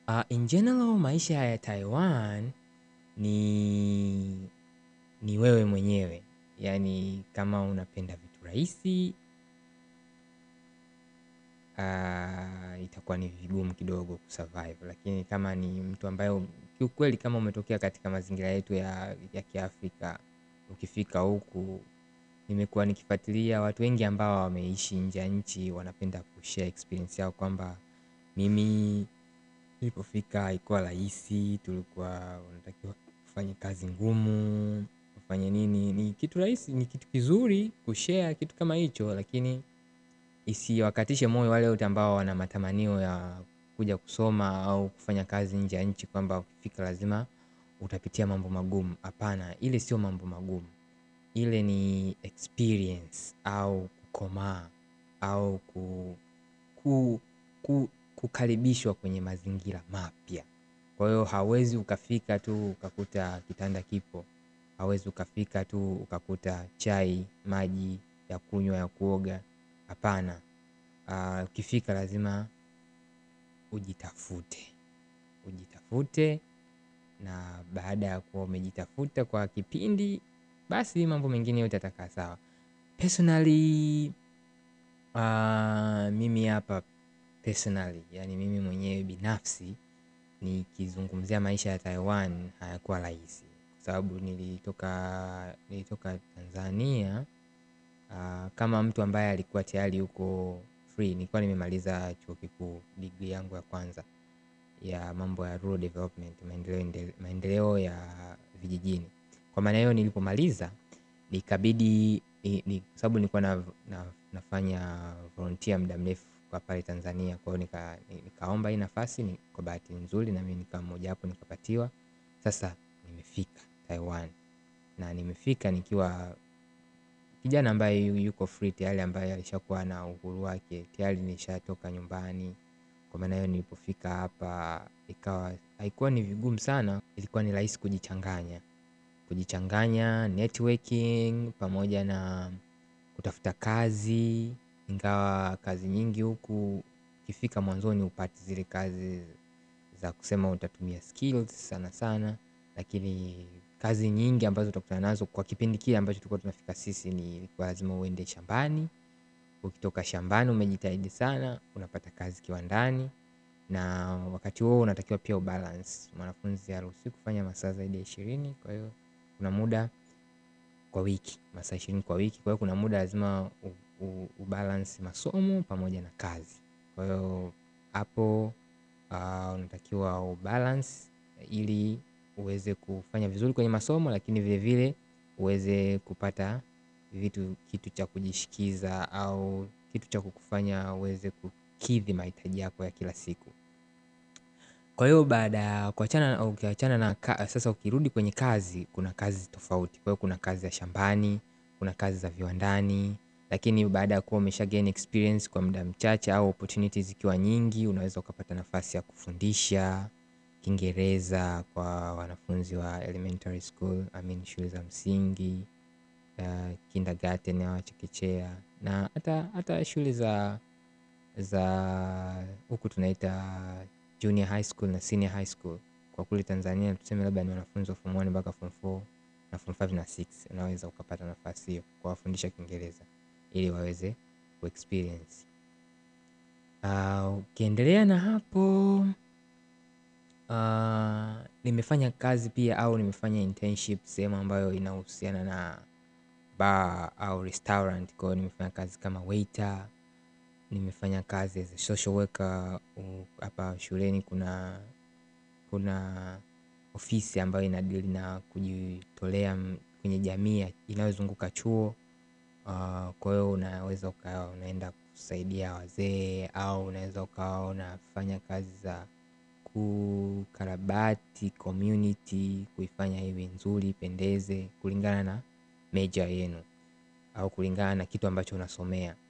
Uh, in general maisha ya Taiwan ni ni wewe mwenyewe, yaani kama unapenda vitu rahisi uh, itakuwa ni vigumu kidogo kusurvive, lakini kama ni mtu ambaye kiukweli, kama umetokea katika mazingira yetu ya, ya Kiafrika, ukifika huku, nimekuwa nikifuatilia watu wengi ambao wameishi nje ya nchi, wanapenda kushare experience yao kwamba mimi nilipofika haikuwa rahisi, tulikuwa unatakiwa kufanya kazi ngumu, kufanya nini, ni kitu rahisi, ni kitu kizuri kushare kitu kama hicho, lakini isiwakatishe moyo wale wote ambao wana matamanio ya kuja kusoma au kufanya kazi nje ya nchi, kwamba ukifika lazima utapitia mambo magumu. Hapana, ile sio mambo magumu, ile ni experience au kukomaa au ku, ku, ku, kukaribishwa kwenye mazingira mapya. Kwa hiyo hauwezi ukafika tu ukakuta kitanda kipo, hauwezi ukafika tu ukakuta chai, maji ya kunywa, ya kuoga. Hapana, uh, ukifika lazima ujitafute, ujitafute, na baada ya kuwa umejitafuta kwa kipindi, basi mambo mengine yote yatakaa sawa. Personally, uh, mimi hapa personally, yani mimi mwenyewe binafsi nikizungumzia maisha ya Taiwan hayakuwa rahisi, kwa sababu nilitoka nilitoka Tanzania uh, kama mtu ambaye alikuwa tayari yuko free. Nilikuwa nimemaliza chuo kikuu, degree yangu ya kwanza ya mambo ya rural development, maendeleo maendeleo ya vijijini. Kwa maana hiyo nilipomaliza nikabidi ni, ni, sababu nilikuwa na, na, nafanya volunteer muda mrefu kwa pale Tanzania. Kwa hiyo nika, nikaomba hii nafasi ni, kwa bahati nzuri na mimi nikawa mmoja wapo nikapatiwa. Sasa nimefika Taiwan na nimefika nikiwa kijana ambaye yuko free tayari, ambaye alishakuwa na uhuru wake tayari, nishatoka nyumbani. Kwa maana hiyo nilipofika hapa ikawa haikuwa ni vigumu sana, ilikuwa ni rahisi kujichanganya kujichanganya networking pamoja na kutafuta kazi, ingawa kazi nyingi huku ukifika mwanzoni upati zile kazi za kusema utatumia skills sana sana, lakini kazi nyingi ambazo utakutana nazo kwa kipindi kile ambacho tulikuwa tunafika sisi ni kwa lazima uende shambani. Ukitoka shambani umejitahidi sana, unapata kazi kiwandani, na wakati huo unatakiwa pia ubalance. Mwanafunzi haruhusiwi kufanya masaa zaidi ya ishirini. Kwa hiyo kuna muda kwa wiki, masaa ishirini kwa wiki. Kwa hiyo kuna muda lazima ubalance masomo pamoja na kazi. Kwa hiyo hapo uh, unatakiwa ubalance ili uweze kufanya vizuri kwenye masomo, lakini vile vile uweze kupata vitu, kitu cha kujishikiza au kitu cha kukufanya uweze kukidhi mahitaji yako ya kila siku. Kwa hiyo baada ya kuachana ukiachana na sasa, ukirudi kwenye kazi, kuna kazi tofauti. Kwa hiyo kuna kazi za shambani, kuna kazi za viwandani, lakini baada ya kuwa umesha gain experience kwa muda mchache au opportunities zikiwa nyingi, unaweza ukapata nafasi ya kufundisha Kiingereza kwa wanafunzi wa elementary school, I mean shule za msingi, uh, kindergarten au chekechea na hata hata shule za za huku tunaita junior high school na senior high school. Kwa kule Tanzania tuseme labda ni wanafunzi wa form 1 mpaka form 4 na form 5 na 6, unaweza ukapata nafasi hiyo kuwafundisha Kiingereza ili waweze kuexperience. Uh, ukiendelea na hapo uh, nimefanya kazi pia au nimefanya internship sehemu ambayo inahusiana na bar au restaurant. Kwa hiyo nimefanya kazi kama waiter, nimefanya kazi as a social worker. Hapa shuleni kuna kuna ofisi ambayo inadili na kujitolea kwenye jamii inayozunguka chuo. Uh, kwa hiyo unaweza ukawa unaenda kusaidia wazee au unaweza ukawa unafanya kazi za kukarabati community, kuifanya iwe nzuri, ipendeze kulingana na major yenu au kulingana na kitu ambacho unasomea.